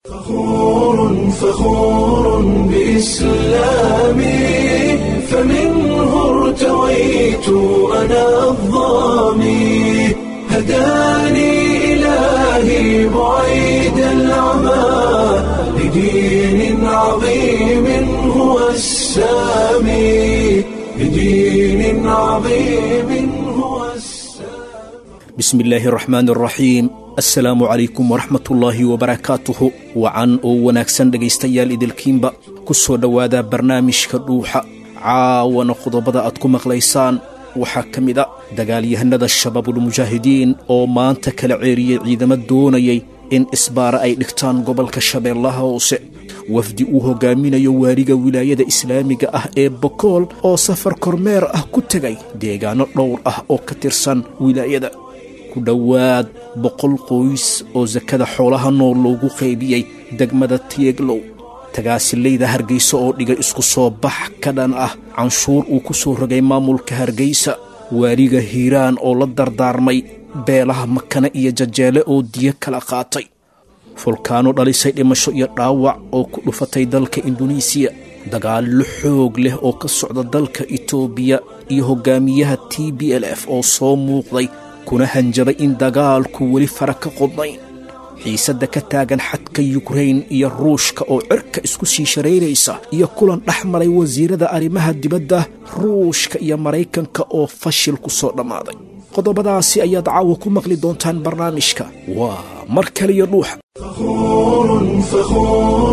فخور فخور بإسلامي فمنه ارتويت أنا الضامي هداني إلهي بعيد العمى لدين عظيم هو السامي لدين عظيم هو السامي bismi illaahi araxmaan araxiim assalaamu calaykum waraxmatullaahi wabarakaatuhu wacan oo wanaagsan dhegaystayaal idilkiinba ku soo dhowaada barnaamijka dhuuxa caawana qodobada aad ku maqlaysaan waxaa ka mid a dagaalyahanada shabaabulmujaahidiin oo maanta kala ceeriyey ciidamo doonayay in isbaara ay dhigtaan gobolka shabeellaha hoose wafdi uu hogaaminayo waaliga wilaayada islaamiga ah ee bokool oo safar kormeer ah ku tegay deegaano dhowr ah oo ka tirsan wilaayada ku dhowaad boqol qoys oo sakada xoolaha nool loogu qaybiyey degmada tiyeglow tagaasilayda hargaysa oo dhigay isku soo bax ka dhan ah canshuur uu ku soo rogay maamulka hargaysa waaliga hiiraan oo la dardaarmay beelaha makane iyo jajeele oo diyo kala qaatay fulkaano dhalisay dhimasho iyo dhaawac oo ku dhufatay dalka induneisiya dagaallo xoog leh oo ka socda dalka itoobiya iyo hogaamiyaha t b l f oo soo muuqday kuna hanjabay in dagaalku weli fara ka qodnayn xiisadda ka taagan xadka yukrain iyo ruushka oo cirka isku sii sharaynaysa iyo kulan dhex maray wasiirada arrimaha dibadda ruushka iyo maraykanka oo fashil ku soo dhammaaday qodobadaasi ayaad caawa ku maqli doontaan barnaamijka waa mar kaliyo dhuuxa فخور فخور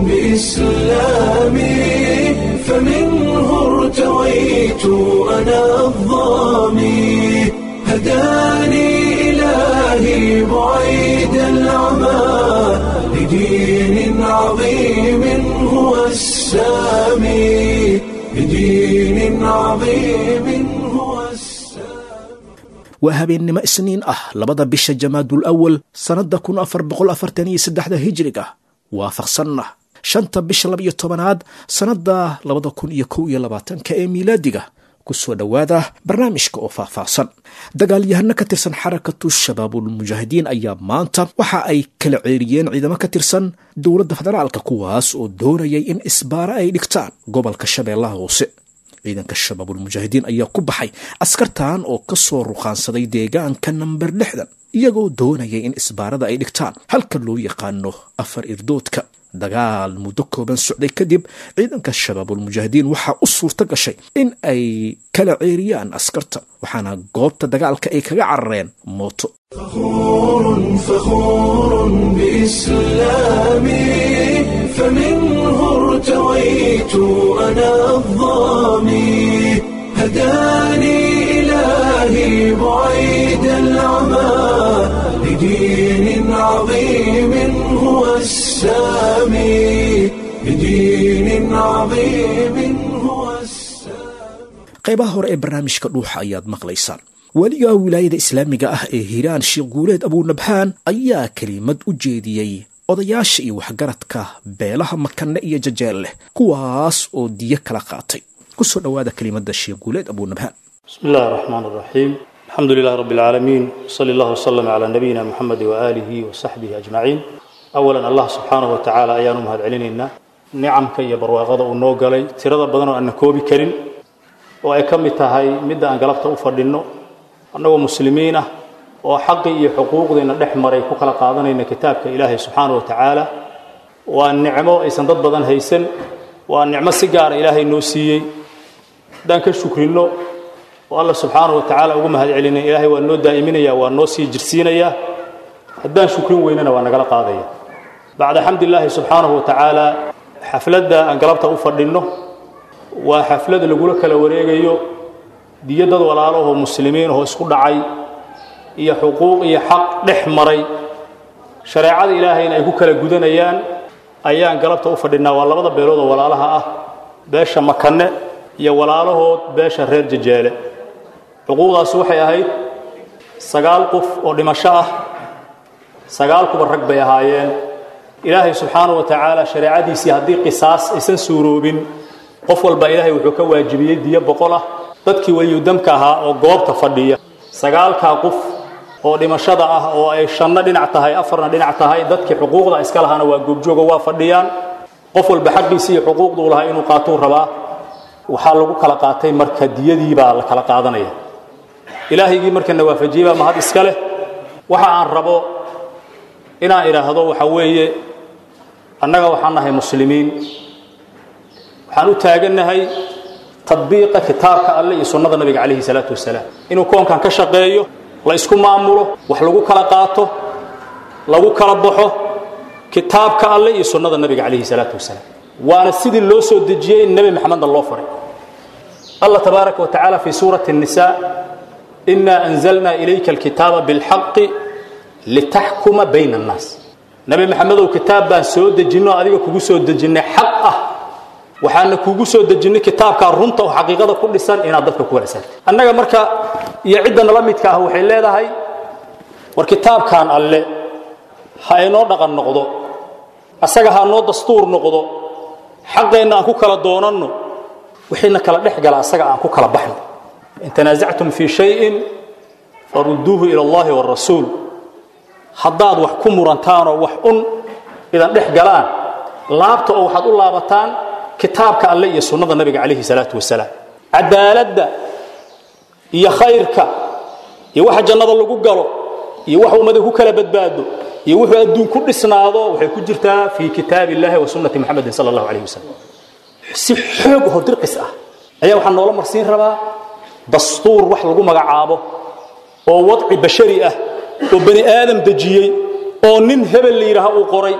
بإسلامي فمنه ارتويت أنا الضامي هداني إلهي بعيد العمى لدين عظيم هو السامي لدين عظيم هو السامي waa habeennimo isniin ah labada bisha jamaadul awal sannadda kun afar boqol afartan iyo saddexda hijriga waafaqsanna shanta bisha laba iyo tobanaad sannadda labada kun iyo kow iyo labaatanka ee miilaadiga ku soo dhowaada barnaamijka oo faahfaahsan dagaalyahano ka tirsan xarakatu shabaabulmujaahidiin ayaa maanta waxa ay kala ceeriyeen ciidamo ka tirsan dowladda federaalka kuwaas oo doonayay in isbaara ay dhigtaan gobolka shabeellaha hoose ciidanka shabaabulmujaahidiin ayaa ku baxay askartan oo ka soo ruqaansaday deegaanka namber lixdan iyagoo doonaya in isbaarada ay dhigtaan halka loo yaqaano afar irdoodka dagaal muddo kooban socday kadib ciidanka shabaabulmujaahidiin waxaa u suurto gashay in ay kala ceeriyaan askarta waxaana goobta dagaalka ay kaga carareen mooto فخور فخور بإسلامي فمنه ارتويت أنا الضامي هداني إلهي بعيد العمى لدين عظيم هو السامي لدين عظيم هو السامي qaybaha hore ee barnaamijka dhuuxa ayaad maqlaysaan weliga wilaayada islaamiga ah ee hiiraan sheekh guuleed abuunabhaan ayaa kelimad u jeediyey odayaasha iyo waxgaradka beelaha makanne iyo jajeelleh kuwaas oo diyo kala qaatay ku soo dhowaada kelimadda sheekh guuleed abuunabhaan بسم الله الرحمن الرحيم الحمد لله رب العالمين صلى الله وسلم على نبينا محمد وآله وصحبه أجمعين أولا الله سبحانه وتعالى أيان مهد علينا نعم كي برواغض ونوغلي ترى بدنا أن كوبي كريم وأي كم تهاي مدة أن قلبت أفردنو أنه مسلمين وحقي حقوق دينا دحمر يكو كلا قادنا كتابك إلهي سبحانه وتعالى وأن نعمه إيسان ضد بدن هيسن وأن نعمة سيجار إلهي نوسيي دانك شكرينو oo alla subxaanahu watacaala ugu mahad celinaya ilaahay waa noo daa'iminaya waa noo sii jirsiinaya haddaan shukrin weynana waa nagala qaadaya bacda xamdilaahi subxaanahu watacaala xafladda aan galabta u fadhinno waa xaflad lagula kala wareegayo diyo dad walaalahoo muslimiin oo isku dhacay iyo xuquuq iyo xaq dhex maray shareecada ilaahayna ay ku kala gudanayaan ayaan galabta u fadhinnaa waa labada beelood oo walaalaha ah beesha makanne iyo walaalahood beesha reer jajeele xuquuqdaasi waxay ahayd sagaal qof oo dhimasho ah sagaal kuba rag bay ahaayeen ilaahay subxaanahu wa tacaala shareecadiisii haddii qisaas aysan suuroobin qof walba ilaahay wuxuu ka waajibiyey diyo boqol ah dadkii weliyudamka ahaa oo goobta fadhiya sagaalkaa qof oo dhimashada ah oo ay shanna dhinac tahay afarna dhinac tahay dadkii xuquuqda iska lahaana waa goobjooga waa fadhiyaan qof walba xaqiisa iyo xuquuqduu lahaa inuu qaatuu rabaa waxaa lagu kala qaatay marka diyadii baa la kala qaadanaya ilaahaygii markana waafajiyey baa mahad iska leh waxa aan rabo inaan idhaahdo waxa weeye annaga waxaan nahay muslimiin waxaan u taagannahay tadbiiqa kitaabka alle iyo sunnada nabiga calayhi salaatu wasalaam inuu koonkan ka shaqeeyo la isku maamulo wax lagu kala qaato lagu kala baxo kitaabka alle iyo sunnada nabiga calayhi salaatu wasalaam waana sidii loo soo dejiyey in nebi maxamedna loo faray allah tabaaraka wa tacaala fi suurati الnisa إنا أنزلنا إليك الكتاب بالحق لتحكم بين الناس نبي محمد كتاب بان سو دجينو adiga kugu soo dejinay xaq ah waxaana kugu soo dejinay kitaabka runta oo xaqiiqada ku dhisan inaad dadka ku warsan annaga marka iyo cidda nala midka ah waxay leedahay war kitaabkan alle ha inoo dhaqan noqdo asaga ha noo dastuur noqdo xaqeena aan ku kala doonanno wixina kala dhex gala asaga aan ku kala baxno in tanaasactum fii shayin farudduuhu ila allahi warasuul haddaad wax ku murantaanoo wax un idan dhex galaan laabta oo waxaad u laabataan kitaabka alle iyo sunnada nabiga calayhi salaatu wasalaam cadaaladda iyo khayrka iyo waxa jannada lagu galo iyo waxa ummada ku kala badbaado iyo wuxuu adduun ku dhisnaado waxay ku jirtaa fii kitaabi illahi wa sunnati muxamedin sala allahu calayhi wasalam si xoog oo dirqis ah ayaa waxaa noola marsiin rabaa dastuur wax lagu magacaabo oo wadci bashari ah oo bani aadam dejiyey oo nin hebel la yidhaaha uu qoray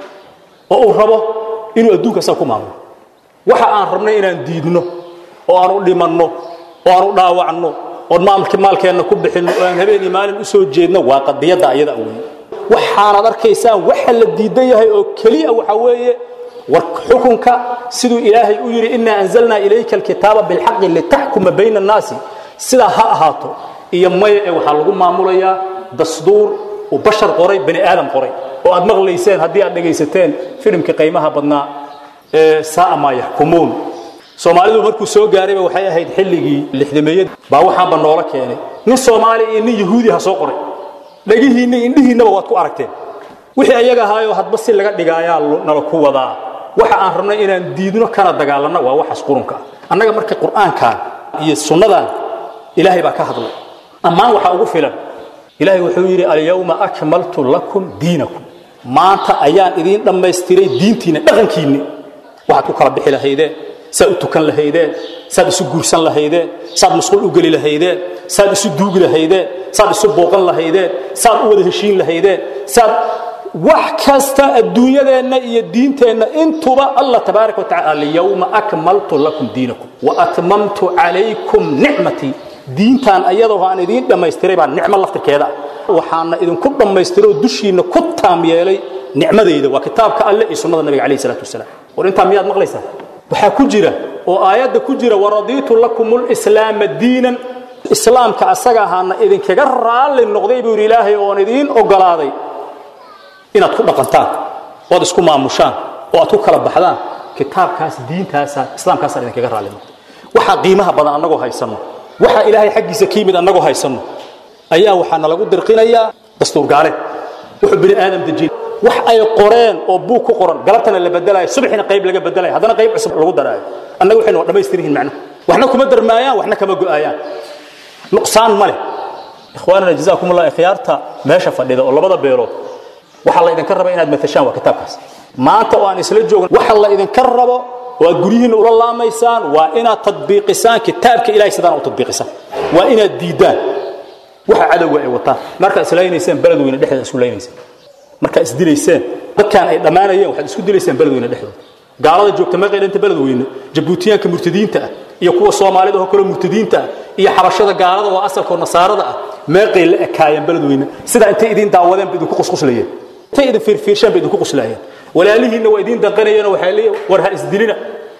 oo uu rabo inuu adduunka asaga ku maamulo waxa aan rabnay inaan diidno oo aan u dhimanno oo aan u dhaawacno oon maalki maalkeenna ku bixinno oo aan habeenii maalin u soo jeedno waa qadiyadda ayada weeye waxaanaad arkaysaan waxa la diidan yahay oo keliya waxa weeye war xukunka siduu ilaahay u yidhi inaa anzalnaa ilayka alkitaaba bilxaqi litaxkuma bayna annaasi sidaa ha ahaato iyo maya ee waxaa lagu maamulayaa dasduur uu bashar qoray bani aadam qoray oo aad maqlayseen haddii aad dhegaysateen filimkii qiimaha badnaa ee saaa maa yaxkumuun soomaalidu markuu soo gaarayba waxay ahayd xilligii lixdameeyad baa waxaanba noola keenay nin soomaali iyo nin yahuudi ha soo qoray dhegihiinna indhihiinnaba waad ku aragteen wixii ayaga ahaayoo hadba si laga dhigaayaa nala ku wadaa waxa aan rabnay inaan diidno kana dagaalanno waa waxaas qurunka ah annaga marka qur'aankan iyo sunnadan ilaahay baa ka hadlay ammaan waxaa ugu filan ilaahay wuxuu yidhi alyawma akmaltu lakum diinakum maanta ayaan idiin dhammaystiray diintiinna dhaqankiinni waxaad ku kala bixi lahaydeen saad u tukan lahaydeen saad isu guursan lahaydeen saad masquul u geli lahaydeen saad isu duugi lahaydeen saad isu booqan lahaydeen saad u wada heshiin lahaydeen saad wax kasta adduunyadeenna iyo diinteenna intuba allah tabaaraka wa tacala alyawma akmaltu lakum diinakum wa atmamtu calaykum nicmatii diintan ayadoo aan idiin dhammaystiray baa nicmo laftirkeeda ah waxaana idinku dhammaystiroo dushiinna ku taam yeelay nicmadayda waa kitaabka alle iyo sunnada nabiga calayhi salaatu wasalaam war intaa miyaad maqlaysaa waxaa ku jira oo aayadda ku jira waradiitu lakum lislaama diinan islaamka asaga ahaana idinkaga raalli noqday buu yidhi ilaahay oon idiin ogolaaday inaad ku dhaqantaan ood isku maamushaan oo aad ku kala baxdaan kitaabkaas diintaasa islaamkaasaan idinkaga raalli noqday waxaa qiimaha badan annagoo haysanno waxa ilaahay xaggiisa ka yimid annagoo haysanno ayaa waxaana lagu dirqinayaa dastuur gaaleed wuxuu bini aadam dejin wax ay qoreen oo buug ku qoran galabtana la bedelayo subaxina qayb laga bedelayo haddana qayb cusub lagu daraayo annaga waxaynu waa dhammaystir yihiin macnaha waxna kuma darmaayaan waxna kama go'aayaan nuqsaan ma leh ikhwaanana jazaakum allah ikhyaarta meesha fadhida oo labada beelood waxa la idinka raba inaad matashaan waa kitaabkaas maanta oo aan isla joogin waxa la idinka rabo oo aad guryihiinna ula laamaysaan waa inaad tadbiiqisaan kitaabka ilahay sidaan u tadbiiqisaan waa inaad diidaan waxa cadowga ay wataan markaa islaynayseen beledweyne dhexdeeda isku laynayseen markaa isdilayseen dadkaan ay dhammaanayeen waxaad isku dilayseen beledweyne dhexdooda gaalada joogta meeqay dhanta beledweyne jabuutiyaanka murtadiinta ah iyo kuwa soomaalida oo kaloo murtadiinta ah iyo xabashada gaalada oo asalkoo nasaarada ah meeqay la ekaayeen beledweyne sidaa intay idiin daawadeen ba idinku qusquslayeen intay idin fiirfiirshaan ba idinku quslaayeen walaalihiinna waa idiin danqanayeenoo waxay leeyihin war ha isdilina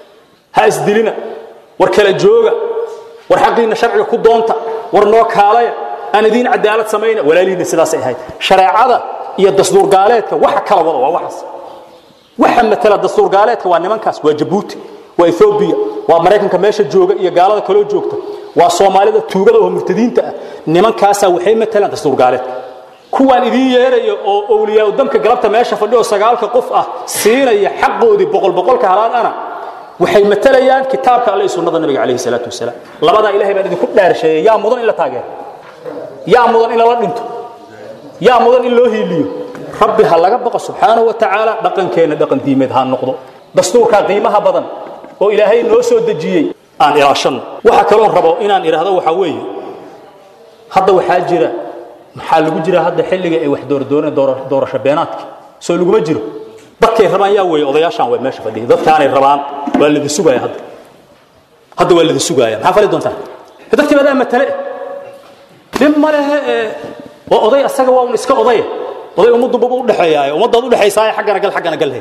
ha isdilina war kala jooga war xaqiinna sharciga ku doonta war noo kaalaya aan idiin cadaalad samayna walaalihiinna sidaasay ahayd shareecada iyo dastuur gaaleedka waxa kala wada waa waxaas waxa matala dastuur gaaleedka waa nimankaas waa jabuuti waa ethoobiya waa maraykanka meesha jooga iyo gaalada kaloo joogta waa soomaalida tuugada oo murtadiinta ah nimankaasaa waxay matalaan dastuur gaaleedka kuwaan idiin yeeraya oo owliyaa damka galabta meesha fadhiyo sagaalka qof ah siinaya xaqoodii boqol boqolka halaal ana waxay matalayaan kitaabka alle iyo sunnada nabiga calayhi salaatu wasalaam labadaa ilahay baan idinku dhaarsheeyay yaa mudan in la taageero yaa mudan in lala dhinto yaa mudan in loo hiiliyo rabbi ha laga baqo subxaanahu wa tacaala dhaqankeenna dhaqan diimeed ha noqdo dastuurkaa qiimaha badan oo ilaahay noo soo dejiyey aan ilaashanno waxa kaloo rabo inaan idhaahdo waxaa weeye hadda waxaa jira maxaa lagu jira hadda xilliga ay wax doordooneen doorasho beenaadka soo laguma jiro dadkay rabaan yaa weeye odayaashaan way meesha fadhiya dadkaanay rabaan waa lidi sugaaya hadda hadda waa lidi sugaaya maxaa fali doontaan dadkii badaa matale dhib ma lehe ee waa oday asaga waa un iska odaye oday ummaddu baba udhexeeyaaye ummaddaad udhexaysaaye xaggana gal xaggana galhe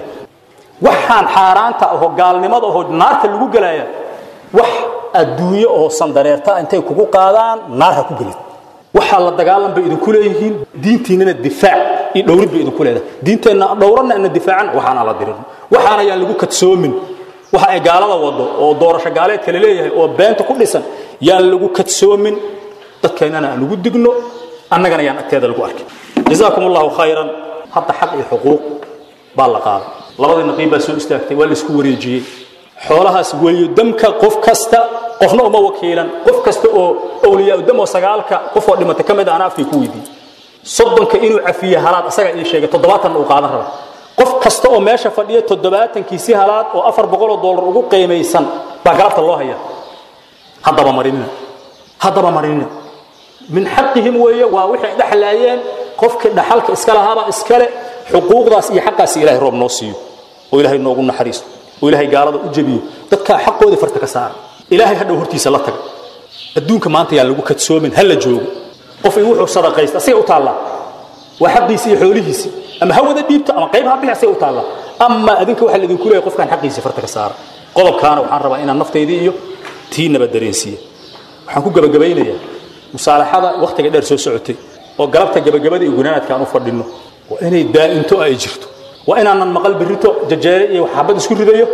waxaan xaaraanta aho gaalnimada aho naarta lagu gelaaya wax adduunyo oo sandareerta intay kugu qaadaan naar ha ku gelin waxaa la dagaalan bay idinku leeyihiin diintiinnana difaac iyo dhowrid bay idinku leedahay diinteenna dhowranna ana difaacan waxaana la dirin waxaana yaan lagu kadsoomin waxa ay gaalada wado oo doorasho gaaleedka la leeyahay oo beenta ku dhisan yaan lagu kadsoomin dadkeennana aan ugu digno annagana yaan agteeda lagu arkin jazaakum allahu khayran hadda xaq iyo xuquuq baa la qaaday labadii naqiib baa soo istaagtay waa la isku wareejiyey xoolahaas weliyo damka qof kasta qofna uma wakiilan qof kasta oo awliyaa dam oo sagaalka qof oo dhimatay ka mid ah ana afkay ku weydiiyey soddonka inuu cafiye halaad asagaa ii sheegay toddobaatanna uu qaadan raba qof kasta oo meesha fadhiya toddobaatankiisi halaad oo afar boqoloo dollar ugu qiimaysan baa galabta loo hayaa haddaba marinina haddaba marinina min xaqihim weeye waa waxay dhexlaayeen qofkii dhaxalka iska lahaabaa iskale xuquuqdaas iyo xaqaasi ilahay roob noo siiyo oo ilaahay noogu naxariisto oo ilaahay gaalada u jabiyo dadkaa xaqoodii farta ka saara ilaahay hadhow hortiisa la taga adduunka maanta yaan lagu kadsoomin ha la joogo qof in wuxuu sadaqaysta asigay u taallaa waa xaqiisi iyo xoolihiisi ama hawada dhiibta ama qayb ha bixi asigay u taallaa ama adinka waxaa laidinku leeyahay qofkaan xaqiisi farta ka saara qodobkaana waxaan rabaa inaan naftaydii iyo tiinaba dareensiiya waxaan ku gabagabaynayaa musaalaxada wakhtiga dheer soo socotay oo galabta gabagabada iyo gunaanadka aan u fadhinno waa inay daa'into ay jirto waa inaanan maqal berrito jajeere iyo xabad isku ridayo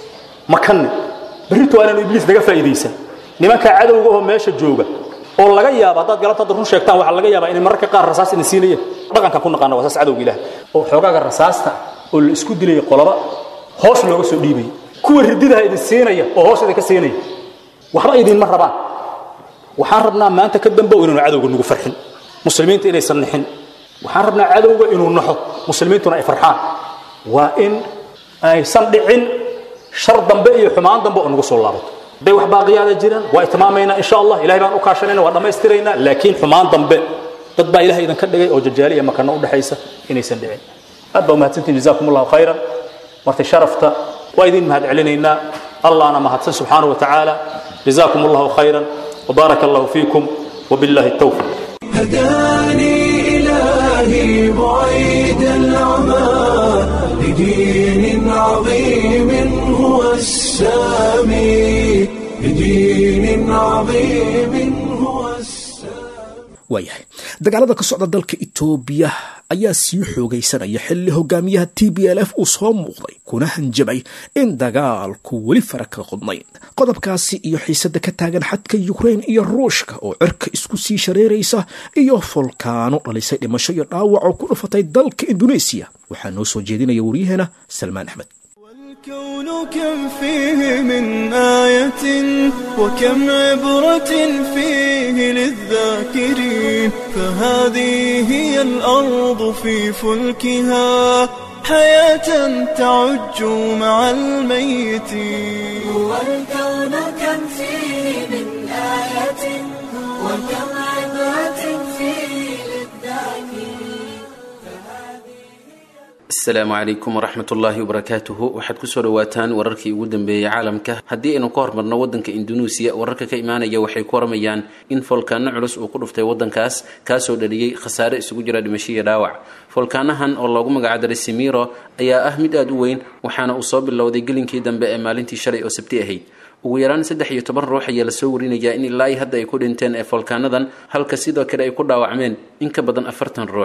makanne berrito waa inaanu ibliis naga faa'iidaysan nimanka cadowga oo meesha jooga oo laga yaaba haddaad galabta hadda run sheegtaan waxaa laga yaabaa inay mararka qaar rasaas idin siinayeen dhaqankan ku naqaana waa saas cadowga ilaah oo xoogaaga rasaasta oo la isku dilaya qoloba hoos looga soo dhiibaya kuwa rididaha idin siinaya oo hoos idinka siinaya waxba idinma rabaan waxaan rabnaa maanta ka dambe inaanu cadowga nagu farxin muslimiinta inaysan nixin waxaan rabnaa cadowga inuu naxo muslimiintuna ay farxaan waa in aysan dhicin shar dambe iyo xumaan dambe oo nagu soo laabato hadday wax baaqiyaada jiraan waa itmaamaynaa insha allah ilahay baan u kaashanayna waa dhammaystiraynaa laakiin xumaan dambe dad baa ilahay idinka dhigay oo jajaali iyo makano u dhexaysa inaysan dhicin aad baa umahadsantiin jazaakum allahu khayran martay sharafta waa idin mahad celinaynaa allahna mahadsan subxaanahu wa tacaala jazaakum allahu khayran وبارك الله فيكم وبالله التوفيق هداني إلهي بعيد العمى لدين عظيم هو السامي لدين عظيم هو السامي waayahay dagaalada ka socda dalka itoobiya ayaa sii xoogaysanaya xilli hogaamiyaha t b l f uu soo muuqday kuna hanjabay in dagaalku weli fara ka qodnayn qodobkaasi iyo xiisada ka taagan xadka yukrain iyo ruushka oo cirka isku sii shareeraysa iyo folkaano dhalisay dhimasho iyo dhaawac oo ku dhufatay dalka induneesiya waxaa noo soo jeedinaya waryaheena salmaan axmed والكون كم فيه من آية وكم عبرة فيه للذاكرين فهذه هي الأرض في فلكها حياة تعج مع الميتين والكون كم فيه من آية وكم عبرة فيه للذاكرين asalaamu calaykum waraxmat ullaahi wabarakaatuhu waxaad kusoo dhawaataan wararkii ugu dambeeyey caalamka haddii aynu ka hormarno wadanka indunuusiya wararka ka imaanaya waxay ku waramayaan in foolkaano culus uu ku dhuftay wadankaas kaasoo dhaliyey khasaare isugu jira dhimasho iyo dhaawac foolkaanahan oo loogu magacdaray simiro ayaa ah mid aada u weyn waxaana uu soo bilowday gelinkii dambe ee maalintii shalay oo sabti ahayd ugu yaraan saddex iyo toban ruux ayaa lasoo warinayaa in ilaa hadda ay ku dhinteen ee foolkaanadan halka sidoo kale ay ku dhaawacmeen in ka badan afartan ruux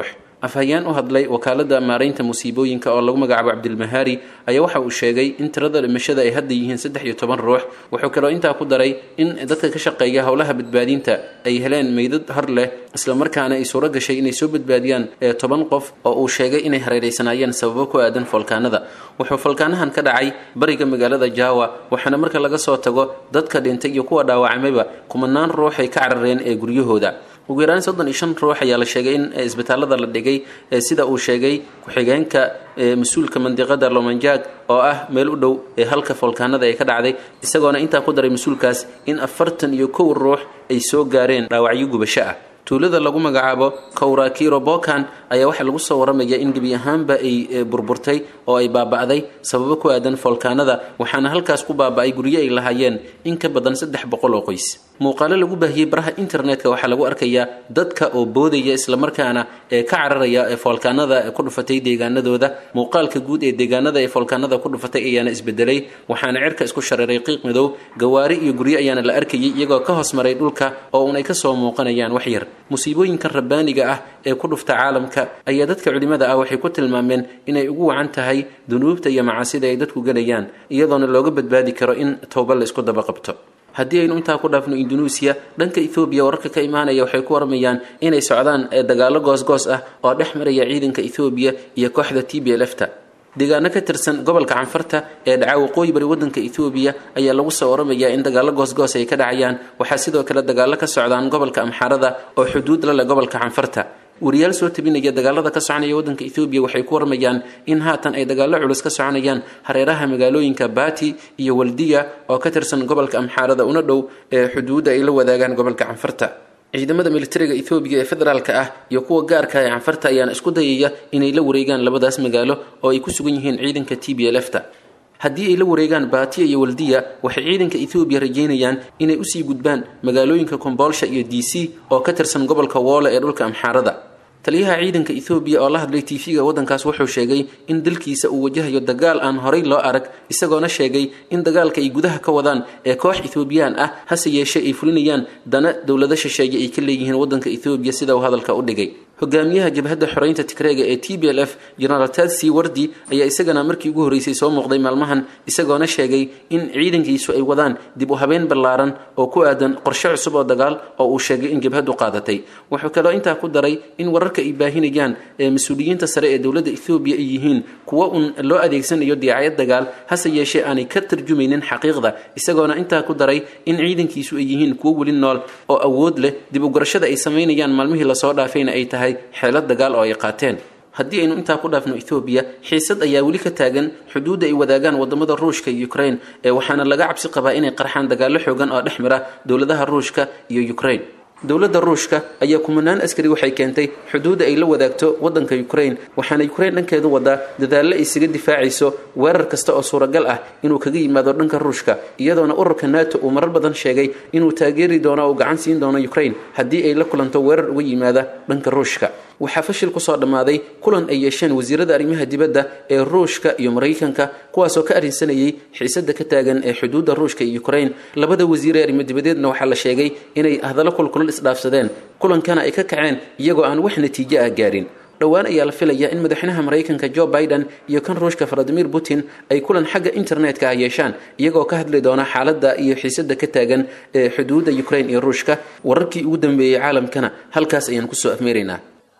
afhayeen u hadlay wakaalada maaraynta musiibooyinka oo lagu magacaabo cabdilmahaari ayaa waxa uu sheegay in tirada dhimashada ay hadda yihiin saddex iyo toban ruux wuxuu kaloo intaa ku daray in dadka ka shaqeeya howlaha badbaadinta ay heleen meydad hor leh islamarkaana ay suuro gashay inay soo badbaadiyaan ee toban qof oo uu sheegay inay hareereysanaayeen sababo ku aadan foolkaanada wuxuu foolkaanahan ka dhacay bariga magaalada jaawa waxaana marka laga soo tago dadka dhintay iyo kuwa dhaawacamayba kumanaan ruux ay ka carareen ee guryahooda ugu yaraan soddon iyo shan ruux ayaa la sheegay in isbitaalada la dhigay sida uu sheegay ku-xigeenka mas-uulka mandiqada lomanjag oo ah meel u dhow ee halka foolkaanada ay ka dhacday isagoona intaa ku daray mas-uulkaas in afartan iyo kow ruux ay soo gaareen dhaawacyo gubasho ah tuulada lagu magacaabo kowrakiro bokan ayaa waxaa lagu soo waramaya in gebi ahaanba ay burburtay oo ay baaba'day sababo ku aadan foolkaanada waxaana halkaas ku baaba'ay guryo ay lahaayeen in ka badan saddex boqol oo qoys muuqaalo lagu baahiyey baraha internetka waxaa lagu arkayaa dadka oo boodaya islamarkaana ee ka cararaya ee foolkaanada ku dhufatay deegaanadooda muuqaalka guud ee deegaanada ee foolkaanada ku dhufatay ayaana isbedelay waxaana cirka isku shareeray qiiq madow gawaari iyo guryo ayaana la arkayay iyagoo ka hoos maray dhulka oo uun ay kasoo muuqanayaan wax yar musiibooyinkan rabbaaniga ah ee ku dhufta caalamka ayaa dadka culimmada ah waxay ku tilmaameen inay ugu wacan tahay dunuubta iyo macaasida ay dadku gelayaan iyadoona looga badbaadi karo in towba la isku daba qabto haddii aynu intaa ku dhaafno indunuusiya dhanka ethoobiya wararka ka imaanaya waxay ku waramayaan inay socdaan dagaallo goosgoos ah oo dhex maraya ciidanka ethoobiya iyo kooxda t b lfta deegaano ka tirsan gobolka canfarta ee dhaca waqooyi bari waddanka ethoobiya ayaa lagu soo waramayaa in dagaallo goosgoos ay ka dhacayaan waxaa sidoo kale dagaallo ka socdaan gobolka amxarada oo xuduud la leh gobolka canfarta wariyaal soo tabinaya dagaalada ka soconaya waddanka ethoobiya waxay ku waramayaan in haatan ay dagaallo culus ka soconayaan hareeraha magaalooyinka bati iyo waldiya oo ka tirsan gobolka amxaarada una dhow ee xuduudda ay la wadaagaan gobolka canfarta ciidamada militariga ethoobiya ee federaalka ah iyo kuwa gaarka ee canfarta ayaana isku dayaya inay la wareegaan labadaas magaalo oo ay ku sugan yihiin ciidanka t b lfta haddii ay la wareegaan baatiya iyo waldiya waxay ciidanka ethoobiya rajeynayaan inay usii gudbaan magaalooyinka komboolsha iyo d c oo ka tirsan gobolka woole ee dhulka amxaarada taliyaha ciidanka ethoobiya oo la hadlay tv-ga waddankaas wuxuu sheegay in dalkiisa uu wajahayo dagaal aan horay loo arag isagoona sheegay in dagaalka ay gudaha ka wadaan ee koox ethoobiyan ah hase yeeshee ay fulinayaan dana dowlado shisheeye ay ka leeyihiin waddanka ethoobiya sida uu hadalka u dhigay hogaamiyaha jabhadda xoreynta tigreega ee t b l f genaraal tadsi wardi ayaa isagana markii ugu horreysay soo muuqday maalmahan isagoona sheegay in ciidankiisu ay wadaan dib u habeen ballaaran oo ku aadan qorshe cusub oo dagaal oo uu sheegay in jabhaddu qaadatay wuxuu kaloo intaa ku daray in wararka ay baahinayaan ee mas-uuliyiinta sare ee dowladda ethoobiya ay yihiin kuwo un loo adeegsanayo diyaacad dagaal hase yeeshee aanay ka tarjumaynin xaqiiqda isagoona intaa ku daray in ciidankiisu ay yihiin kuwo weli nool oo awood leh dib u gurashada ay samaynayaan maalmihii lasoo dhaafayna ay tahay xeelad dagaal oo ay qaateen haddii aynu intaa ku dhaafno ethoobiya xiisad ayaa weli ka taagan xuduudda ay wadaagaan wadamada ruushka iyo ukraine ee waxaana laga cabsi qabaa inay qarxaan dagaallo xoogan oo dhex mara dowladaha ruushka iyo ukraine dowladda ruushka ayaa kumanaan askari waxay keentay xuduudda ay la wadaagto waddanka ukraine waxaana ukraine dhankeedu wadaa dadaallo ay isaga difaacayso weerar kasta oo suuragal ah inuu kaga yimaado dhanka ruushka iyadoona ururka nato uu marar badan sheegay inuu taageeri doono oo gacan siin doono ukraine haddii ay la kulanto weerar uga yimaada dhanka ruushka waxaa fashil kusoo dhammaaday kulan ay yeesheen wasiirada arrimaha dibadda ee ruushka iyo maraykanka kuwaasoo ka arrinsanayay xiisadda ka taagan ee xuduudda ruushka iyo ukraine labada wasiir ee arrimo dibadeedna waxaa la sheegay inay hadallo kulkulal isdhaafsadeen kulankana ay ka kaceen iyagoo aan wax natiijo ah gaarin dhowaan ayaa la filayaa in madaxweynaha maraykanka joe biden iyo kan ruushka valadimir putin ay kulan xagga internetka ah yeeshaan iyagoo ka hadli doona xaaladda iyo xiisadda ka taagan ee xuduudda ukraine iyo ruushka wararkii ugu dambeeyey caalamkana halkaas ayaan kusoo afmeeraynaa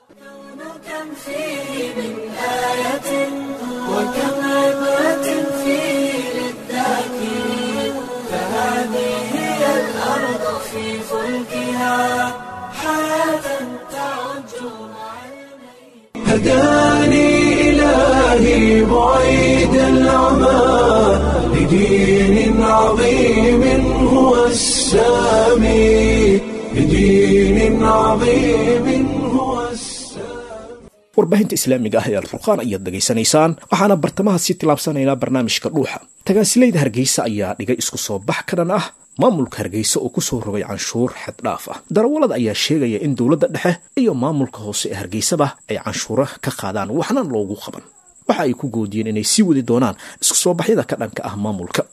كم فيه من آية وكم عبرة فيه للذاكرين فهذه هي الأرض في فلكها حياة تعج مع الميت هداني إلهي بعيد العمى لدين عظيم هو السامي لدين عظيم هو السامي warbaahinta islaamiga ah ee alfurqaan ayaad dhegaysanaysaan waxaana bartamaha sii tilaabsanaynaa barnaamijka dhuuxa tagaasilayda hargeysa ayaa dhigay isku soo bax ka dhan ah maamulka hargeysa oo kusoo rogay canshuur xaddhaaf ah darawallada ayaa sheegaya in dowladda dhexe iyo maamulka hoose ee hargeysaba ay canshuura ka qaadaan waxna loogu qaban waxa ay ku goodiyeen inay sii wadi doonaan isku soo baxyada ka dhanka ah maamulka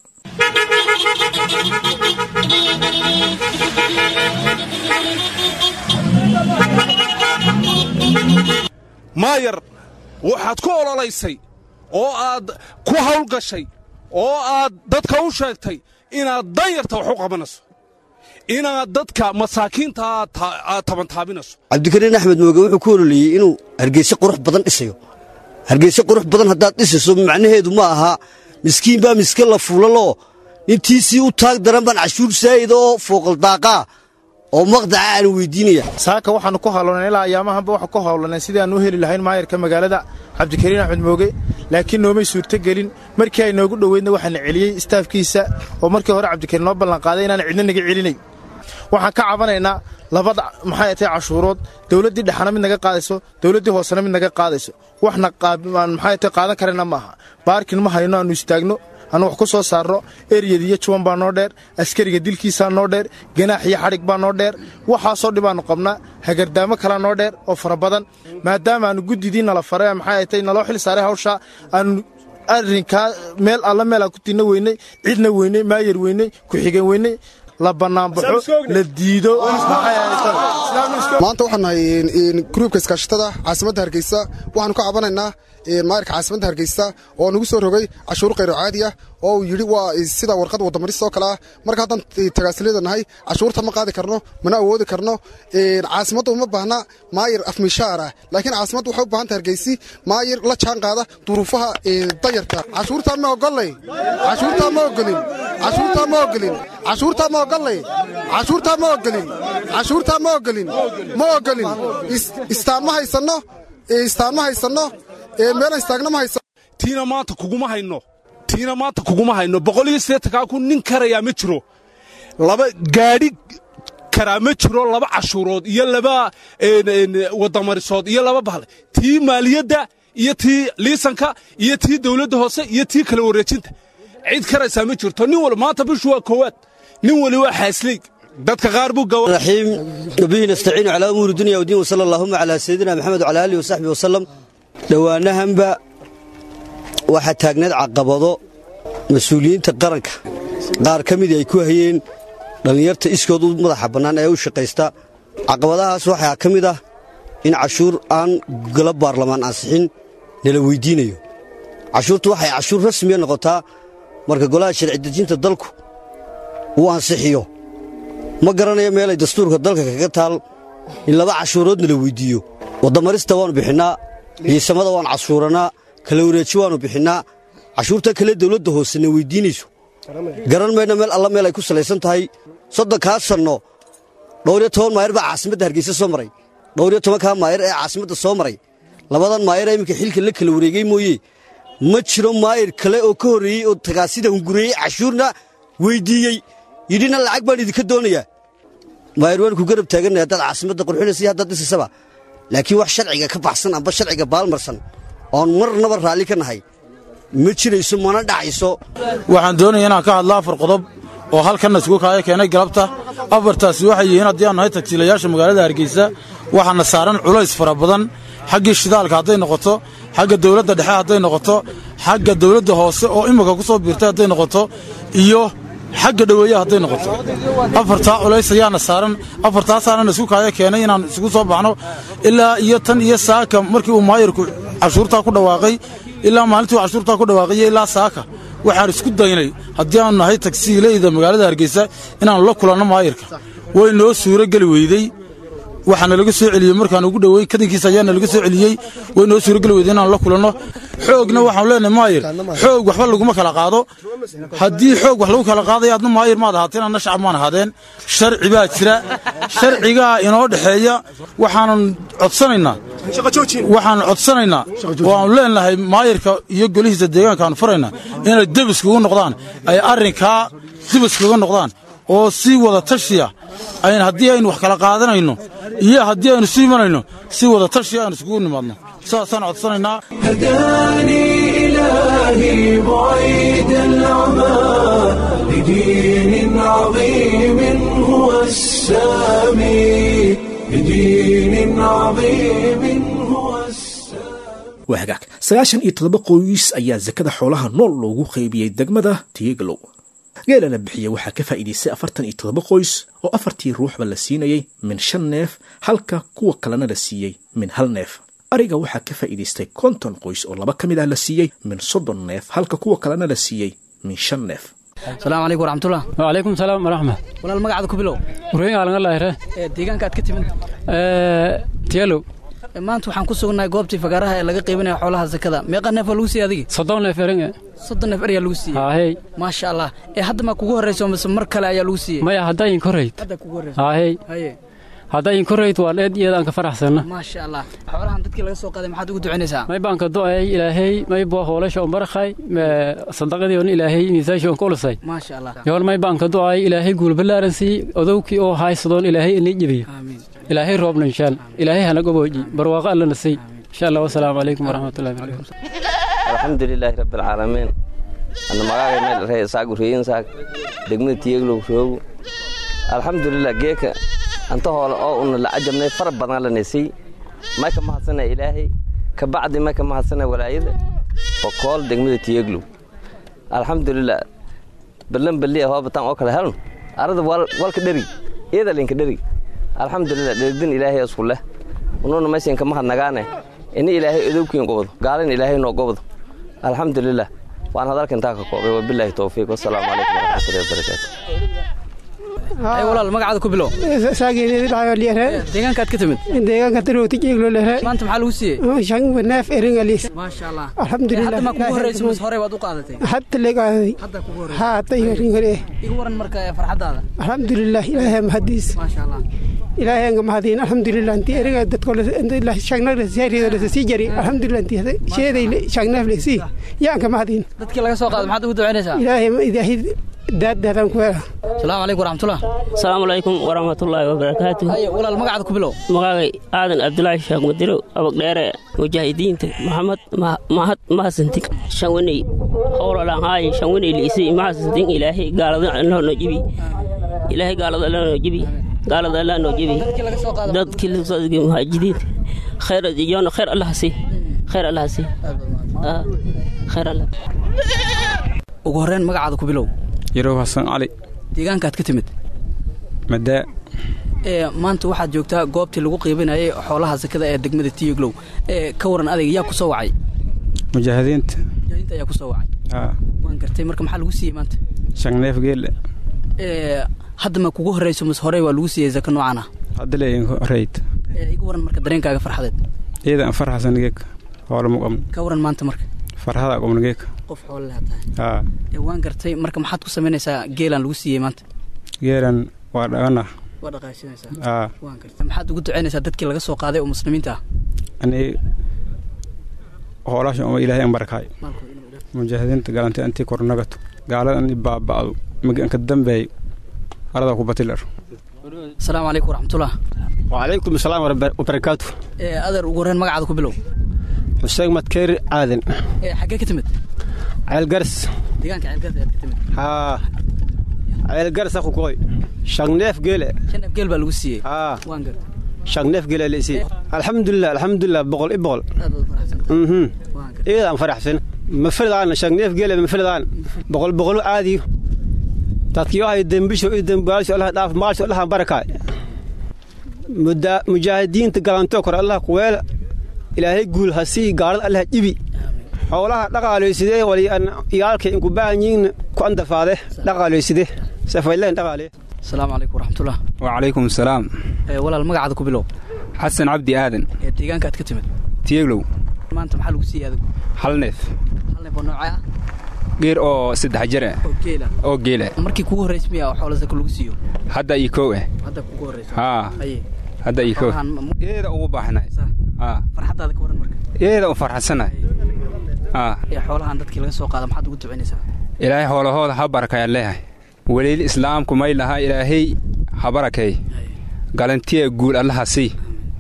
maayar waxaad ku ololaysay oo aad ku hawlgashay oo aad dadka u sheegtay inaad danyarta wax u qabanayso inaad dadka masaakiinta aad tabantaabinayso cabdikariin axmed mooge wuxuu ku ololiyey inuu hargeyse qurux badan dhisayo hargeyse qurux badan haddaad dhisayso macnaheedu ma aha miskiin baa miska la fuulaloo intiisii u taag daran baan cashuur saa'ida oo fooqaldaaqaa oo maqdaca aan weydiinaya saaka waxaannu ku hawlanay ilaa ayaamahanba waxaa ku hawlanay sidii aannu u heli lahayn maayarka magaalada cabdikariin axmed mooge laakiin noomay suurtogelin markii ay noogu dhoweydna waxaana celiyey istaafkiisa oo markii hore cabdikariin noo ballanqaaday inaan cidna naga celinay waxaan ka cabanaynaa labada maxay tahay cashuurood dowladdii dhexana mid naga qaadayso dowladdii hoosena mid naga qaadayso waxna maxay tahay qaadan karayna maaha baarkin ma hayno aannu istaagno annu wax ku soo saarno eryad iyo juwan baa noo dheer askariga dilkiisaa noo dheer ganaax iyo xadhig baa noo dheer waxaasoo dhibaannu qabnaa hagardaamo kalaa noo dheer oo fara badan maadaama aannu guddidii nala faray maxay tahay naloo xil saaray hawshaa aannu arrinkaa meel alla meelaa ku tinna weynay cidna weynay maayar weynay ku-xigeen weynay la bannaanbaxo la diido maanta waxaan nahay gruubka iskaashatada caasimadda hargeysa waxaanu ka cabanaynaa maayarka caasimadda hargeysa oo nagu soo rogay cashuur khayro caadi ah oo uu yidhi waa sida warqad wadamaris oo kale ah marka haddaan tagaasilada nahay cashuurta ma qaadi karno mana awoodi karno caasimadda uma baahna maayar afmishaar ah laakiin caasimadda waxay u baahanta hargeysi maayar la jaan qaada duruufaha danyarta cashuurtaa ma ogolay cashuurtaa ma ogolin cashuurtaa ma ogolin cashuurtaa ma ogolay cashuurtaa ma ogolin cashuurtaa ma ogolin ma ogolin istaan ma haysanno istaan ma haysanno meelan istaagna ma haysanno tiina maanta kuguma hayno tiina maanta kuguma hayno boqol iyo siddeetankaa kun nin karayaa ma jiro laba gaadhi karaa ma jiro laba cashuurood iyo laba wadamarisood iyo laba bahle tii maaliyadda iyo tii liisanka iyo tii dawladda hoose iyo tii kala wareejinta cid karaysaa ma jirto nin wal maanta bishu waa koowaad nin wali waa xaasley dadka qaar buu raxiim wabihi nastaciinu calaa umuuri dunya wdiin wasala allaahuma calaa sayidina maxamed wacalaa aalihi wasaxbihi wasalam dhowaanahanba waxaa taagneed caqabado mas-uuliyiinta qaranka qaar ka midii ay ku hayeen dhallinyarta iskood u madaxa bannaan ee u shaqaysta caqabadahaas waxaa ka mid ah in cashuur aan gala baarlamaan ansixin nala weyddiinayo cashuurtu waxay cashuur rasmiya noqotaa marka golaha sharci dejinta dalku uu ansixiyo ma garanayo meelay dastuurka dalka kaga taal in laba cashuurood nala weyddiiyo waddamarista waannu bixinnaa liisamada waan cashuurannaa kala wareeji waannu bixinnaa cashuurta kale dawladda hoosena weyddiinayso garan mayna meel alla meel ay ku salaysan tahay soddonkaa sanno dhowriyo toban maayar baa caasimadda hargeysa soo maray dhowriyo tobankaa maayar ee caasimadda soo maray labadan maayar ee iminka xilka la kala wareegey mooye ma jiro maayar kale oo ka horreeyey oo tagaasida hungureeyey cashuurna weyddiiyey yidhina lacag baan idinka doonayaa maayar waan ku garab taaganay haddaad caasimadda qurxinaysa iyo haddaad dhisaysaba laakiin wax sharciga ka baxsan amba sharciga baalmarsan oon marnaba raalli ka nahay ma jirayso mana dhacayso waxaan doonaya inaan ka hadlo afar qodob oo halkanna isugu kaaya keenay galabta afartaasi waxay yihiin haddii aan nahay tagsiilayaasha magaalada hargeysa waxaana saaran culays fara badan xaggii shidaalka hadday noqoto xagga dawladda dhexe hadday noqoto xagga dawladda hoose oo imika ku soo biirtay hadday noqoto iyo xagga dhoweeyaha hadday noqoto afartaa culays ayaana saaran afartaasaana isku kaaya keenay inaan isugu soo baxno ilaa iyo tan iyo saaka markii uu maayarku cashuurtaa ku dhawaaqay ilaa maalintii uu cashuurtaa ku dhawaaqayo ilaa saaka waxaan isku daynay haddii aanu nahay tagsiileyda magaalada hargeysa inaannu la kulanno maayarka way noo suuro geli weydey waxaana laga soo celiyey markaan ugu dhowey kadankiisa ayaana laga soo celiyey way noo suurogeli weyday inaan la kulanno xoogna waxaanu leenahay maayir xoog waxba laguma kala qaado haddii xoog wax lagu kala qaadaya adna maayir maad ahaateen adna shacab maan ahaadeen sharci baa jira sharcigaa inoo dhexeeya waxaanan codsanaynaa waxaan codsanaynaa oo aanu leenahay maayirka iyo golihiisa deegaankaanu faraynaa inay debiskagu noqdaan ay arrinkaa debiskaga noqdaan oo si wada tashiya ayn haddii aynu wax kala qaadanayno iyo haddii aynu su imanayno si wada tashiya aynu iskugu nimaadno saasaan codsanaynaa هداني إلهي بعيد العمى لدين عظيم هو السامي لدين عظيم هو السامي waa hagaag sagaashan iyo toddoba qoys ayaa sakada xoolaha nool loogu qaybiyey degmada tiyegalow geelana bixiya waxaa ka faa'iidaystay afartan iyo toddoba qoys oo afartii ruuxba la siinayey min shan neef halka kuwa kalena la siiyey min hal neef ariga waxaa ka faa'iidaystay konton qoys oo laba ka mid ah la siiyey min soddon neef halka kuwa kalena la siiyey min shan neef asalaamu calaykum waraxmatullah wacalaykum salaam waraxma walaal magacaada ku bilow warweyn aalanga lahire ee deegaanka aad ka timid tiyalow maanta waxaan ku sugnahay goobtii fagaaraha ee laga qaybinaya xoolaha zakada meeqa neef waa lagu siiyey adiga soddon neef eringe soddon neef eryaa lagu siiyey haahey maasha allah ee hadda ma kugu horrayso mise mar kale ayaa lagu siiyey maya haddayin korayd hadda kugu horrayso haahey haye haddayin korayd waa dheed iyadaan ka faraxsanna maasha allah xoolahan dadkii laga soo qaaday maxaad ugu ducaynaysaa may baan ka do'ay ilaahay may boo hoolasha on barakhay sadaqadii on ilaahay miisaasha on ka ulusay maasha allah yool may baan ka do'ay ilaahay guulbalaaran sii odowkii oo haysadoon ilaahay inii jebiyo ilaahay roobna inshaan ilaahay hana gobooji barwaaqo allana sii insha allah wasalaamu calaykum waraxmatullahi wabarakatu alxamdulilaahi rabbilcaalamiin ana magaaga meel ree saagu reeyin saag degmada tiyeglow roogu alxamdulilah geeka anta hoole oo una la cajabnay fara badan lanasiy may ka mahadsana ilaahay ka bacdi may ka mahadsana walaayada oo kool degmada tiyeglow alxamdulilah ballan balliya hoobatan oo kale heln arada walka dheri iyada linka dheri alxamdulilah dheridin ilaahay isku leh unuuna maysinka mahadnagaane ini ilaahay odowkiin gobdo gaalin ilaahay noo gobdo alxamdulilah waan hadalka intaa ka koobay wabilaahi towfiiq wasalaamu calaykum waraxmatullahi wabarakaatu ay walaal magacaada ku bilow deegaanka aad ka timid deegaanka darowti jeeglo lehre maanta maxaa lagu siiyey shan neef eringalis maasha allah alxamdulilah hadda ma kugu horrayso mise horey waad u qaadatay hadda legaaday hadda kugu horrayso haa hadda eringalee igu waran marka farxaddaada alxamdulilah ilaahay mahadiis maasha allah ilaahay anga mahadiin alxamdulilah intii eriga dadko shagnaglasarido sii jari alxamdulilah intii sheeday shagneef lesii yaanka mahadiin dadkii laga soo qaaday maxaad ugu ducaynaysaa ilaahay ilaahay daaddaadaan ku hela asalaamu calaykum waraxmatullah asalaamu calaykum waraxmatullaahi wabarakaatu haye walaal magacaada ku bilow magaagay aadan cabdulaahi sheekh madirow abagdheere mujaahidiinta maxamed mahad mahasantin shanwaney howlalanhaaye shanwaney liisay mahasantin ilaahay gaalada allah noo jibi ilaahay gaalada allah noo jibi gaalada allah noo jibi dadkii laga soo degay muhaajidiinta khayr yoona khayr allah sii khayr allah sii khayr allah ugu horreyn magacaada ku bilow yarow xasan cali deegaanka aad ka timid madaa ee maanta waxaad joogtaa goobtii lagu qiibinayay xoolaha sakada ee degmada tiyeglow ee ka waran adayga yaa ku soo wacay mujaahidiinta mujaahidiinta ayaa ku soo wacay haa waan gartay marka maxaa lagu siiyey maanta shanneef geelle ee hadda ma kugu horrayso mise horey waa lagu siiyey saka noocan ah hadda leeyin horeyd ee iga waran marka dareenkaaga farxadeed iyadan farxasan geek hoola mu qabno ka waran maanta marka farxada qabno geek qof xoolo leh tahay haa ee waan gartay marka maxaad ku samaynaysaa geelaan lagu siiyey maanta geelan waa dhagana waa dhaqaashinaysaa haa waan gartay maxaad ugu ducaynaysaa dadkii laga soo qaaday oo muslimiinta ah ani hoolasha uma ilaahay an barakaay mujaahidiinta galantay antii kornagato gaalada ani baaba'do maganka dambeey arada ku batilar asalaamu calaykum waraxmatullah wacalaykum asalaam wabarakaatu ee adeer ugu horreyn magacaada ku bilow xuseen madkeer aadan ee xaggee ka timid ceelgaras deegaanka ceelgaras ayaad ka timid haa ceelgarasa ku koy shagneef geele shan af geel baa lagu siiyey haa waan gartay shagneef geele lesi alxamdulilah alxamdulilah boqol i boqol aad baad faraxsantahay mhm waan gartay iyadaan faraxsan ma filadaan shagneef geele ma filadaan boqol boqol aadiyo dadkii waxay dembisho iyo dembaalasho allah dhaaf maalsho allah barakaay mujaahidiinta galantoo kore allah kuweela ilaahay guul ha sii gaalada allah jibi xoolaha dhaqaaleysidee wali iyaalkay inku baahanyiin ku andafaade dhaqaaleysidee safayleen dhaqaale asalaamu calaykum waraxmatullah wacalaykum asalaam ee walaal magacaada ku bilow xasan cabdi aadan ee deegaanka aad ka timid tiyeglow maanta maxaa lagu siiyey adigu hal neef hal neef oo noocee ah geer oo saddex jir ah oo geela oo geela markii kugu horreysay miyaa xoolo saka lagu siiyo hadda iyo kow ah hadda kugu horreysa haa haye hadda iyo kow xoolahan ma- iyada ugu baaxnay haa farxaddaada ka waran marka iyada u farxansanahay haa ee xoolahan dadkii laga soo qaada maxaad ugu ducaynaysaa ilaahay hoolahooda ha barakayaan leeyahay weliil islaamku may lahaa ilaahay ha barakeey galantiya guul allaha sii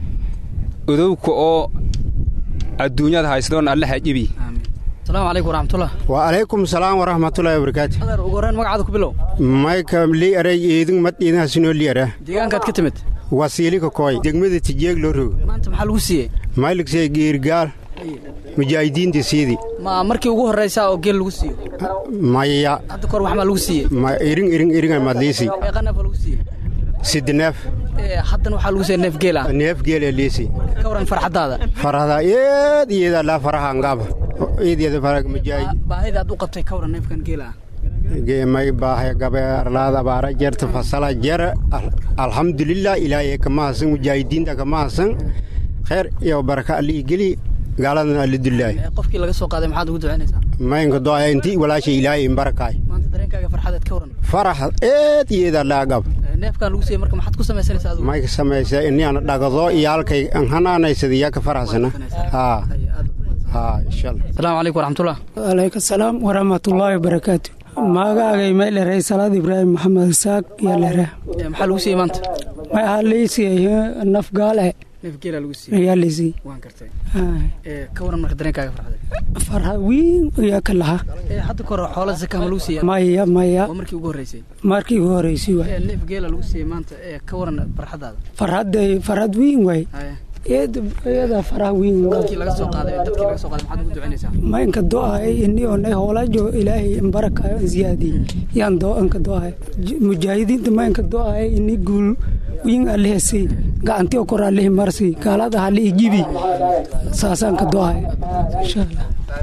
udowka oo adduunyada haysadoon allaha jibi asalaamu calaykum waraxmatullah وعليكم السلام ورحمة الله وبركاته adeer ugu horreyn magacaada ku bilow مايكا لي أري إيدن مد إيدن هسنو لي أري deegaankaad ka timid وسيلي كوي دقمة تجيك لورو maanta maxaa lagu siiyey مايلك سي غير قال مجاهدين تسيدي ma markii ugu horreysaa oo geel lagu siiyo مايا hadda kahor wax maa lagu siiyey ما إيرين إيرين إيرين مدليسي meeqa neef oo lagu siiyey سيدناف haddana waxaa lagu siiyay neef geel ah neef geela liisi ka waran farxadaada farada eed iyada laa faraha ngaba eed iyada faraga majaay baahida aad u qabtay ka waran neefkan geela ah geemay baahay gabe arlaada baara jerta fasala jer alxamdulilah ilaahay kama hasan mujaahidiinta kama hasan kheer iyo baraka alii geli gaaladana alidulaay qofkii laga soo qaaday maxaad ugu ducaynaysaa maynka doaya inti walaasha ilaahay imbarakaay maanta dareenkaaga farxadeed ka waran farax eed iyada laa gab neefkan lagu siiyey marka maxaad ku samaysanaysaa adigu may ka samaysa iniana dhagado iyo halkay hanaanaysada yaa ka faraxsana haa haa insha allah asalaamu calaykum waraxmatullah walaykum salaam waraxmatullaahi wabarakaatu magaagay may dheray salaad ibraahim maxamed isaaq iyo dhere maxaa lagu siiyey maanta may ahaa liisiiyey naf gaale neef geela lagu siiyey ayaa liisiiyey waan gartay ka waran marka dareenkaaga farxadeed farxa wiin ayaa ka lahaa hadda ka hore xoola zaka ma lagu siiyey maya maya waa markii ugu horreysay markii ugu horreysay waay neef geela lagu siiyey maanta ka waran farxadaada farxadday farxad wiin waay iyada faraha wiin dadkii laga soo qaaday dadkii laga soo qaaday maxaad ugu ducaynaysaa ma inka do-ay ini onay hoolajo ilaahay imbarakayo insiyaadi yaan do inka do-ay mujaahidiinta ma inka do-ay ini guul wiin alihasi gacanti oo kor alihi marsi gaalada halihi jibi saasaan ka do-ay insha allah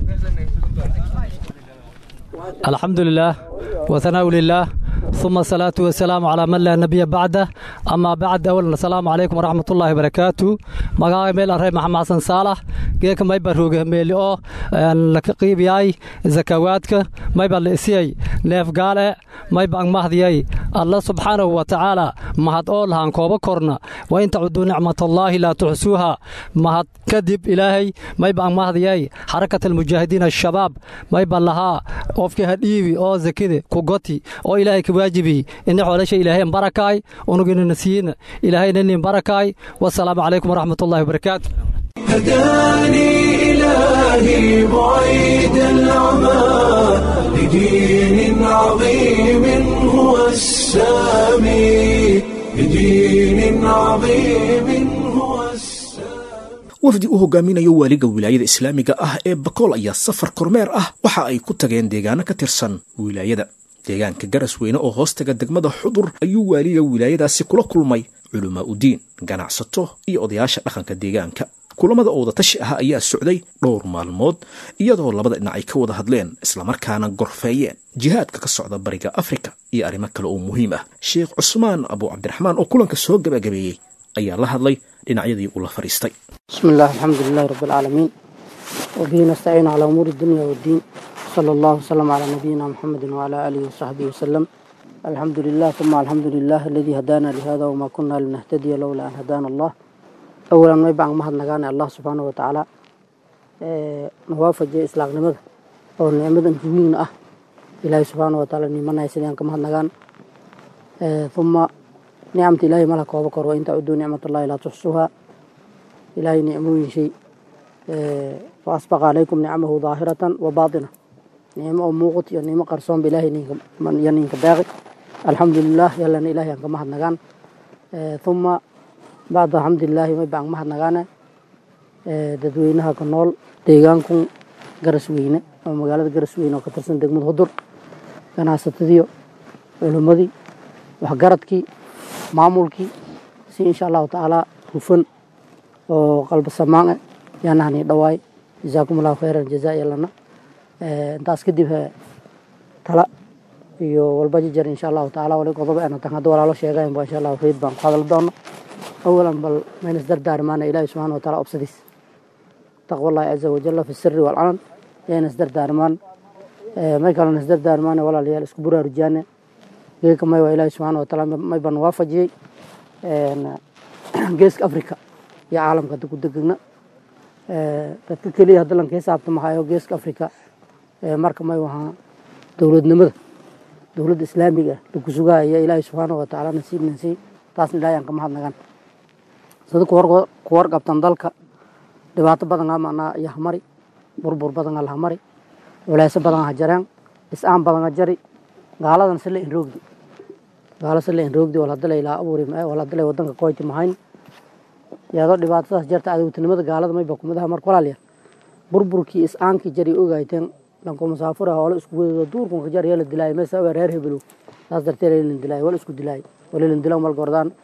الحمد لله وثناء لله ثم الصلاة والسلام على من لا نبي بعده أما بعد أولا السلام عليكم ورحمة الله وبركاته مقاوي ميل أرهي محمد حسن صالح جيك ما يبروغ ميل أو لك قيب ياي زكواتك ما يبر لإسيي نيف قال ما يبر مهدي الله سبحانه وتعالى ما هاد أول هان كوبا كورنا وإن تعدوا نعمة الله لا تحسوها ما هاد كذب إلهي ما يبر مهدي حركة المجاهدين الشباب ما يبر لها qofkii hadhiibi oo zakida ku goti oo ilaahay ka waajibi ina xoolasha ilaahay barakaay unuginana siina ilaahayna nin barakaay wasalaamu calaykum waraxmatullahi wabarakaatu هداني إلهي بعيد العمى لدين عظيم هو السامي لدين عظيم هو wafdi u hogaaminayo waaliga wilaayada islaamiga ah ee bakool ayaa safar kormeer ah waxa ay ku tageen deegaano ka tirsan wilaayada deegaanka garasweyne oo hoostaga degmada xudur ayuu waaliga wilaayadaasi kula kulmay culamaa udiin ganacsato iyo odayaasha dhaqanka deegaanka kulamada oodatashi ah ayaa socday dhowr maalmood iyadoo labada dhinac ay ka wada hadleen islamarkaana gorfeeyeen jihaadka ka socda bariga afrika iyo arrimo kale oo muhiim ah sheekh cusmaan abu cabdiraxmaan oo kulanka soo gabagabeeyey ayaa la hadlay dhinacyadii uu la fadhiistay بسم الله الحمد لله رب العالمين وبه نستعين على أمور الدنيا والدين صلى الله وسلم على نبينا محمد وعلى آله وصحبه وسلم الحمد لله ثم الحمد لله الذي هدانا لهذا وما كنا لنهتدي لولا أن هدانا الله أولا ما يبعن مهد نغانا الله سبحانه وتعالى نوافج إسلاق نمد أو نعمد جوين أه إلهي سبحانه وتعالى نيمنا يسليان كمهد نغان ثم نعمة إلهي ملك وبكر وإن تعدوا نعمة الله لا تحصوها إلهي نعمه شيء وأسبق عليكم نعمه ظاهرة وباطنة نعمة موقت يعني نعمة قرصون بإلهي من ينينك باغي الحمد لله يلا إلهي أنك مهد نغان ثم بعد الحمد لله ما يبقى مهد نغانا dadweynaha ku nool deegaankun garasweyne oo magaalada garasweyne oo ka tirsan degmada hudur ganacsatadii culimmadii waxgaradkii maamulkii si insha allahu tacaala hufan oo qalba samaan ah yaanahani dhawaay jazaakum allahu khayran jazaa yalana intaas kadib tala iyo walba jijar insha allahu tacaala wali qodob ayna tan hadda walaalo sheegayn ba insha allahu reed baan ku hadal doono awalan bal mayna isdardaarmaana ilaahi subxaana wa taala obsadiis taqwa allahi caza wajalla fi sirri walcalan yayna isdardaarmaan may kalena isdardaarmaana walaalayaal isku buraarujaane geeka may waa ilaahi subxaana wa taala may baan waafajiyey geeska africa iyo caalamka hadda ku degegna dadka keliya hadda lan ka xisaabtamahayo geeska africa marka may wahaa dowladnimada dowladda islaamiga ah lagu sugahaya ilaahi subxaana wa tacaala nasiib nansiy taasna ilaahay aan ka mahadnagan sida ku warqabtan dalka dhibaato badan aa macnaa iyo hamari burbur badan aa lahamari culeyso badan ha jareen is-aan badan ha jari gaaladan sila inroogdi gaalo sila inroogdi wal hadalay ilaa abuuri mae wal hadalay wadanka koyti mahayn iyadoo dhibaatadaas jarta adowtinimada gaalada mayba kumidaha marka walaalya burburkii is-aankii jari ogayteen lanko musaafura hoolo isku wedo duurkunka jar yala dilaayo meesa reer hebelow saas darteed lalin dilaayo wal isku dilaayo walilan dilan wal gordaan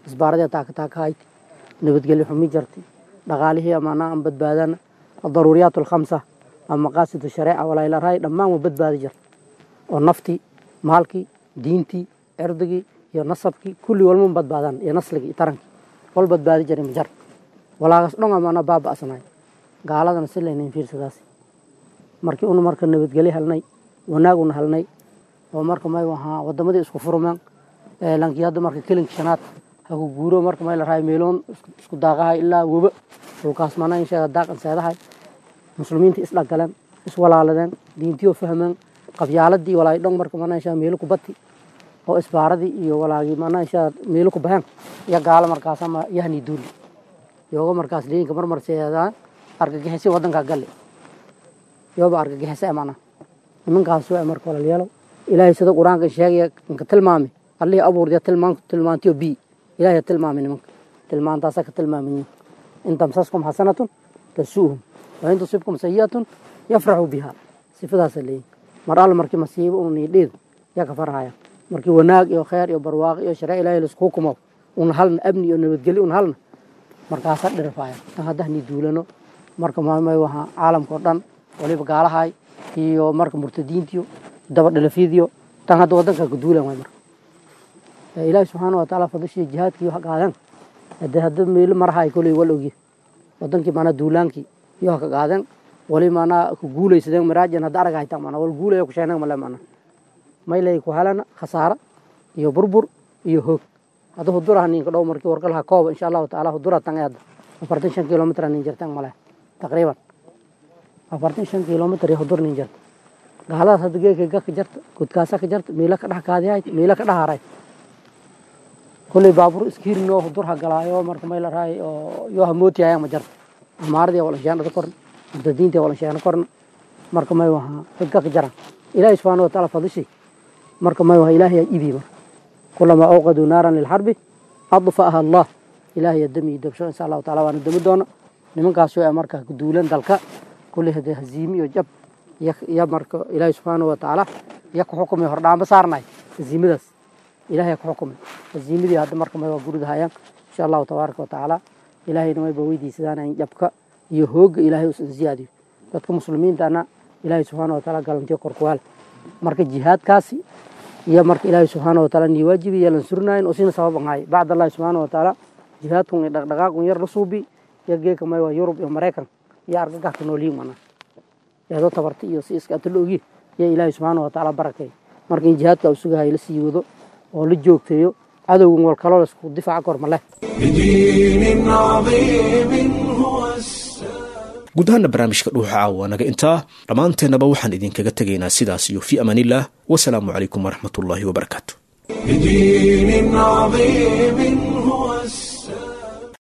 isbaaradii taaka taakahayd nabadgelyo xumi jartay dhaqaalihii amaana aan badbaadana adaruuriyaat alkhamsa ama maqaasid shareeca walaailaraay dhammaan waa badbaadi jirta oo naftii maalkii diintii cirdigii iyo nasabkii kulli walma badbaadan iyo nasligii iyo tarankii wal badbaadi jiray majar walaagas dhon amaana baaba'sanaay gaaladana si laynayn fiirsadaas markii una marka nabadgelyo helnay wanaag una helnay oo marka may ahaa wadamadii isku furmeen lankii hadda marka kelinka shanaad haku guuro marka may la rahay meeloon isku daaqahay ilaa weba dhulkaas mana in sheega daaqan seedahay muslimiinta isdhagaleen iswalaaladeen diintiyoo fahmeen qabyaaladii walaay dhon marka mana inshaa meelo ku bati oo isbaaradii iyo walaagii mana inshaa meelo ku baheen iyo gaalo markaas ama yahni duuli yooga markaas liinka marmarseedaa argagixisi wadanka galle yooba argagixisa mana nimankaas waa marka walaalyaalow ilaahay sida qur-aanka sheegaya inka tilmaami allihii abuurdiya tilmaan tilmaantiyo bi ilaahay tilmaami nimanka tilmaantaasa ka tilmaamayin in tamsaskum xasanatun tasuuhum wain tusibkum sayi'atun yafraxuu biha sifadaasa leeyin mar alle markii masiibo un niidheed yaa ka farhaya markii wanaag iyo kheer iyo barwaaqo iyo sharee ilaahay laisku hukumo una halna amni iyo nabadgelyo una halna markaasa dhirfaya tan haddah ni duulano marka maamay wahaa caalamka oo dhan waliba gaalahay iyo marka murtadiintiyo daba dhalafiidiyo tan hadda wadanka ka duulan waay marka ilaahi subxaana wa tacaala fadashii jihaadkii wax qaadeen hade hadda meelo marahay koley wal ogye wadankii maanaa duulaankii iyo ka qaadeen wali maanaa ku guulaysadeen maraajan hadda arag haytaan maanaa wal guulaya ku sheeneen male maanaa maylay ku helana khasaara iyo burbur iyo hoog hadda huduraha ninka dhow markii warqalaha kooba insha allahu tacaala hudura tan hadda afartan shan kilomitr nin jirtaan male taqriiban afartan shan kilomitr iyo hudur nin jirta gaaladaas hadda geeka ka jarta gudkaasa ka jarta miila ka dhex kaadihay miila ka dhex haray kulley baabuur iskiirinoo hudurha galaayo marka may la raay oo yoo hamootiyaya ma jarta amaaradii walan sheena korna murtadiintii walan sheena korna marka may waha dadka ka jaran ilaahi subxaana watacaala fadishi marka may waha ilaahay yaa ibi marka kulamaa awqaduu naaran lilxarbi adfa'aha allah ilaahay yaa dami dabsho insha allahu taala waana dami doona nimankaas oo marka duulan dalka kulley hadee haziimi iyo jab iyo marka ilaahi subxaana watacaala iyo ku xukumay hordhaamba saarnay haziimadaas ilahay ku xukumay haziimadii hadda marka may waa guridahayaan insha allahu tabaaraka watacaala ilaahayna mayba weydiisadaan in jabka iyo hoogga ilaahay usan ziyaadiyo dadka muslimiintana ilaahay subxaana wataala galantiyo korkuwaal marka jihaadkaasi iyo marka ilaahay subxaana wataala nii waajibi yeelan surnayn oo sina sabab ahaay bacd allahi subxaana wataala jihaadkun iyo dhaqdhaqaaqun yar la suubi iyo geeka may waa yurub iyo maraykan iyo argagaxka noolyiin mana eedoo tabarta iyo si iska atalo ogi iyo ilaahay subxaana watacaala barakay marka in jihaadka uu sugahay la sii wado oo la joogteeyo cadowgan wal kaloo laisku difaaca kor ma leh بدين عظيم هو guud ahaana barnaamijka dhuuxa caawa naga intaa dhammaanteennaba waxaan idinkaga tegaynaa sidaas iyo fii amaaniillah wasalaamu calaykum waraxmatullaahi wabarakaatu بدين عظيم